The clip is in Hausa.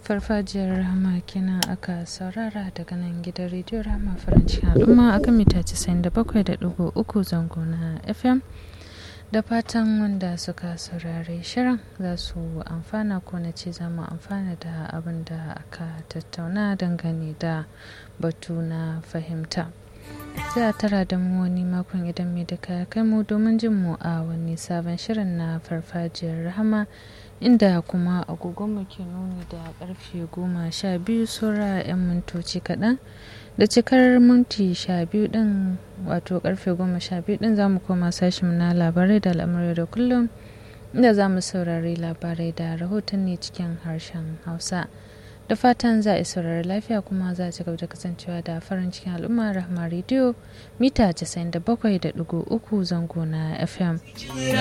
farfajiyar rahama kenan aka saurara daga nan gidan rediyo rahama farancin al'umma akan mita 97.3 zango na fm da fatan wanda suka saurare shirin za su amfana ko na ce za mu amfana da abin da aka tattauna dangane da batu na fahimta sai a tara da mu wani makon idan mai da kai mu domin jin mu a wani sabon shirin na farfajiyar rahama inda kuma agogonmu ke nuni da karfe goma sha biyu saura 'yan mintoci kaɗan da cikar minti sha biyu ɗin wato karfe goma sha biyu ɗin za mu koma sashen na labarai da al'amurai da kullum inda za mu saurari labarai da rahotanni cikin harshen hausa da fatan za a saurari lafiya kuma za a ci gaba da kasancewa da farin cikin al'umma rahama rediyo mita 97.3 zango na fm